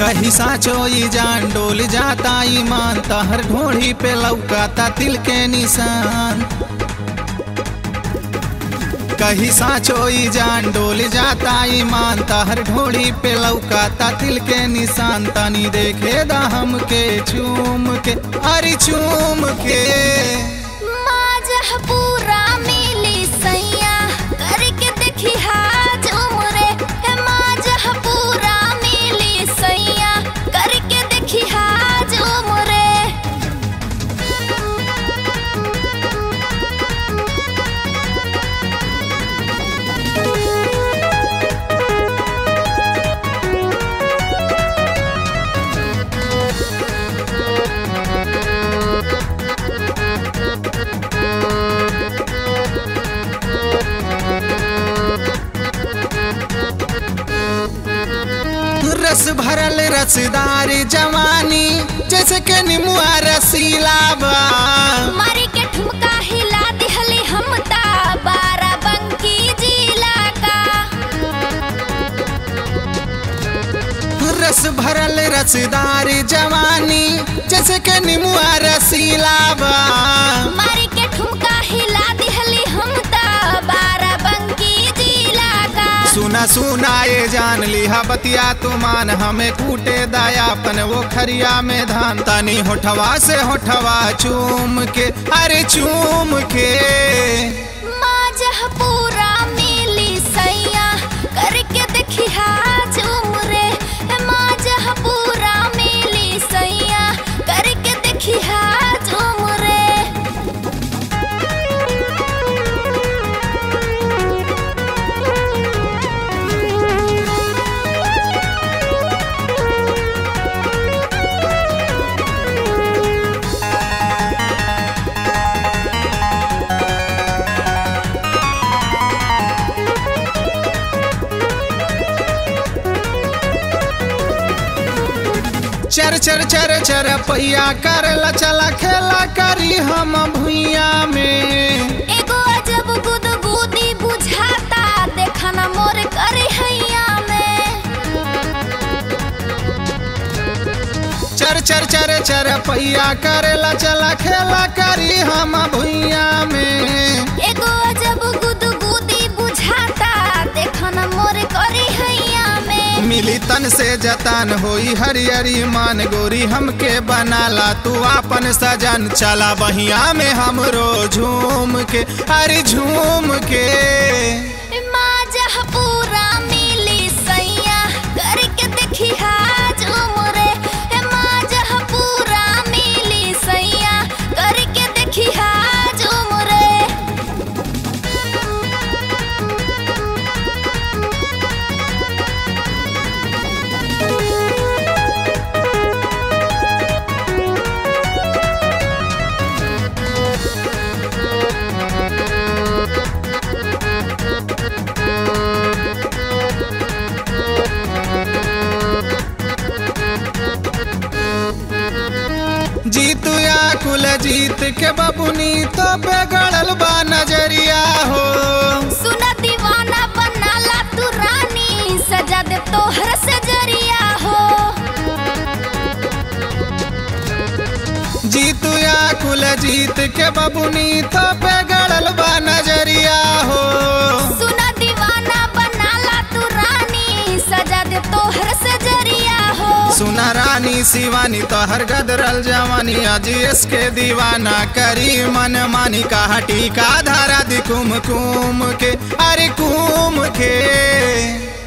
कही साचो ई जान डोल जाता ईमान तहर ढोढ़ी पे लौकाता तिल के निशान कही साचो ई जान डोल जाता ईमान तहर ढोढ़ी पे लौकाता तिल के निशान तनी देखे दा हमके चूम के अरे चूम के माजह पूरा मिली सैया करके देखी हाज उमरे हे माजह पूरा मिली सैया करके देखी हाज उमरे रस भरल रसदार जवानी जैसे के निमुआ रसीला बा मारी के ठुमका हिला दिहली हम ता बारा बंकी जिला का रस भरल रसदार जवानी जैसे के निमुआ रसीला बा मारी के ठुमका हिला दिहली हम ता बारा बंकी जिला का सुना सुना ये जान लिहा बतिया तू मान हमें कूटे दायापन वो खरिया में धान तनी होठवा से होठवा चूम के अरे चूम के माजह पूरा मिली सैया करके देखी हाज उमरे हे माजह पूरा मिली सैया करके देखी हाज उमरे चर चर चर चर पैया करला चला खेला करी हम भुइया में एगो अजब गुदगुदी बुझाता देखा ना मोर करे हैया में चर चर चर चर पैया करेला चला खेला करी हम भुइया में एगो अजब गुदगुदी बुझाता देखा ना मोर करे हैया में मिली तन से जतान होई हरियरी मान गोरी हमके बनाला तू आपन सजन चला बहिया में हमरो झूम के अरे झूम के माजह पूरा मिली सैया करके देखी हाज उमरे हे माजह पूरा मिली सैया करके देखी हाज उमरे जीत या कुल जीत के बबुनी तो बेगड़ल बा नजरिया हो सुना दीवाना बनाला तू रानी सजा दे तोहर से जरिया हो जीत या कुल जीत के बबुनी तो बेगड़ल बा नजरिया हो सुना दीवाना बनाला तू रानी सजा दे तोहर से जरिया हो सुना रानी शिवानी तोहर गदरल जवानी अजीएस के दीवाना करी मन मानी का हटी का धारा दी कुम कुम के अरे कुम के